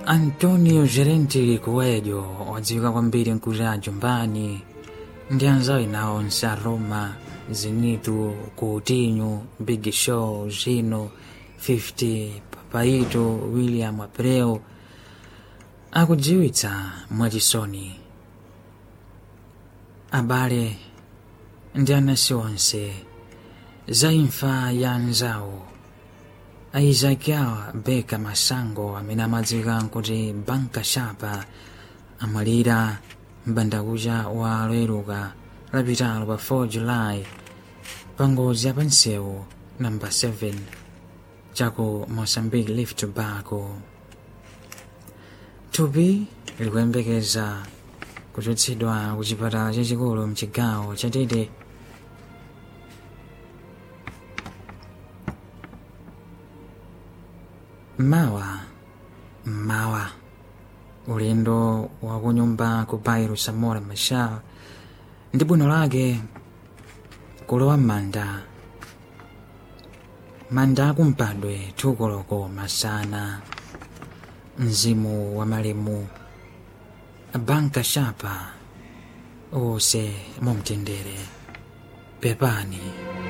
antonio gerenti kuwedyo wadziwika kwambiri nkuti jumbani ndi anzawo ena onse a roma zenitu coutinho big show zino 50 papaito william abreu akudziwitsa mwachisoni abale ndi anansi onse za imfa ya anzawo aizakiawa beka masango amene amadziwika nkuti banka shapa amwalira mbandakucha wa loeruka lapitalo pa 4 julayi pa ngozi ya pansewu namba 7 chaku mozambique lift tobacco thupi likuyembekeza kuchotsedwa ku chipatala chachikulu mchigawo chatete mawa mawa ulendo wa kunyumba ku bairo samora machar ndi bwino lake kulowa m'manda manda akumpadwe thukoloko masana mzimu wa malemu banka shapa onse mumtendere pepani